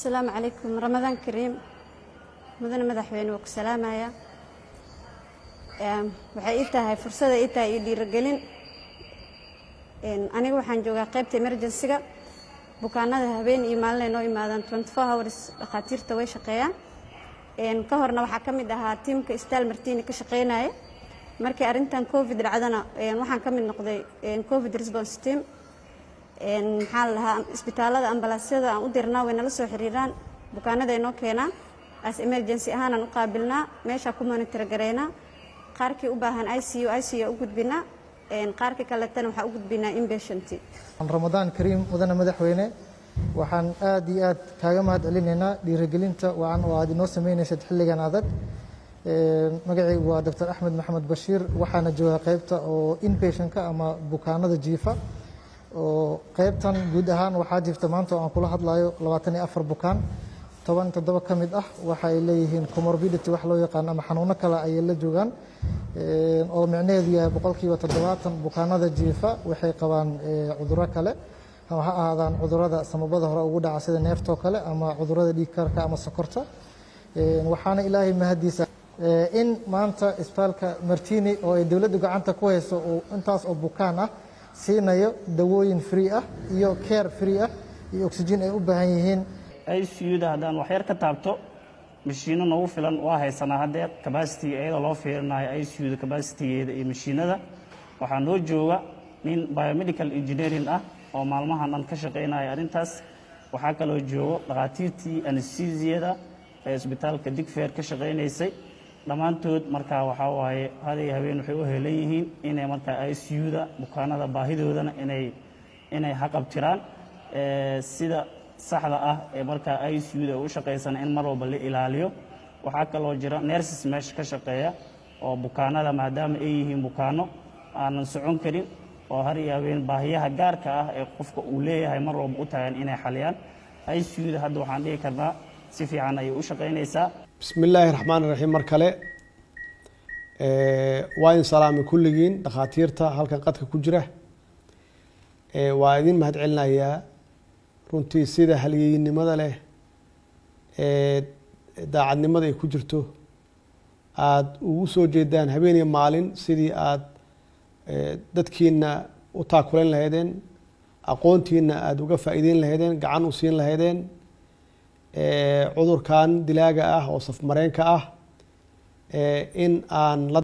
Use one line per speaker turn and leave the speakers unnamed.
asalaamu calaykum ramadaan kariim mudane madaxweyne waa ku salaamaya waxay ii tahay fursada ii tahay iyo dhiirigelin aniga waxaan joogaa qaybta emergensiga bukaanada habeen iyo maalin ay noo imaadaan twenty four hours dhakhaatiirta way shaqeeyaan ka horna waxaa ka mid ahaa tiimka staal martini ka shaqeynaya markii arrintan covid dhacdana waxaan ka mid noqday covid response team maxaa la dhahaa isbitaalada ambalaasyada aan u dirnaa way nala soo xiriiraan bukaanada ay noo keenaan as emergency ahaanaan u qaabilnaa meeshaa ku monitor gareynaa qaarkii u baahan i c u i c u u gudbinaa qaarkii kaletana waxaa u gudbinaa inpatient
ramadaan kariim mudane madaxweyne waxaan aad iyo aad kaaga mahad celinaynaa dhiirigelinta wacan oo aad inoo sameynaysad xilligan adag magacaygu waa doctor axmed maxamed bashiir waxaana joogaa qaybta oo inpatientka ama bukaanada jiifa oo qaybtan guud ahaan waxaa jirta maanta oo aan kula hadlayo labaatan iyo afar bukaan toban toddoba ka mid ah waxa ay leeyihiin comorbidity wax loo yaqaan ama xanuuno kale ayay la joogaan oo micnaheedu yahay boqolkiiba toddobaatan bukaanada jiifa waxay qabaan cudurro kale ama ha ahaadaan cudurrada samabada hore ugu dhaca sida neeftoo kale ama cudurrada dhiigkarka ama sokorta waxaana ilaahay mahadiisa in maanta isbitaalka martini oo ay dowladdu gacanta ku hayso uu intaas oo bukaan ah siinayo dawooyin free ah iyo care free ah iyo oxygen ay u baahan yihiin
icuda haddaan waxyar ka taabto mashiino nagu filan waa haysanaa haddeer cabacitiga iyadoo loo fiirinayo icuda cabacitigeeda iyo mashiinada waxaa noo jooga nin biomedical engineering ah oo maalmahan dhan ka shaqaynaya arrintaas waxaa kaloo joogo dhakhaatiirtii anesthesiyada ee isbitaalka digfeer ka shaqaynaysay dhammaantood markaa waxaa waaye haday habeen waxay u helan yihiin inay markaa icuda bukaanada baahidoodana inay inay haqabtiraan sida saxda ah ee markaa icuda u shaqaysana in mar walba la ilaaliyo waxaa kaloo jira nerses meesha ka shaqeeya oo bukaanada maadaama ay yihiin bukaano aanan socon karin oo har iyo habeen baahiyaha gaarka ah ee qofka uu leeyahay mar walba u tagan inay xaliyaan icuda hadda waxaan dhihi karnaa si fiican ayay u shaqaynaysaa
bismi illaahi raxmaan raxiim mar kale waa idin salaamay kulligiin dhakhaatiirta halkan qadka ku jira waa idin mahad celinayaa runtii sida halyeynimada leh ee daacadnimada ay ku jirto aada ugu soo jeedaan habeen iyo maalin sidii aada dadkiina u taakulayn lahaydeen aqoontiina aada uga faa'iideyn lahaydeen gacan u siin lahaydeen cudurkan dilaaga ah oo safmareenka ah in aan la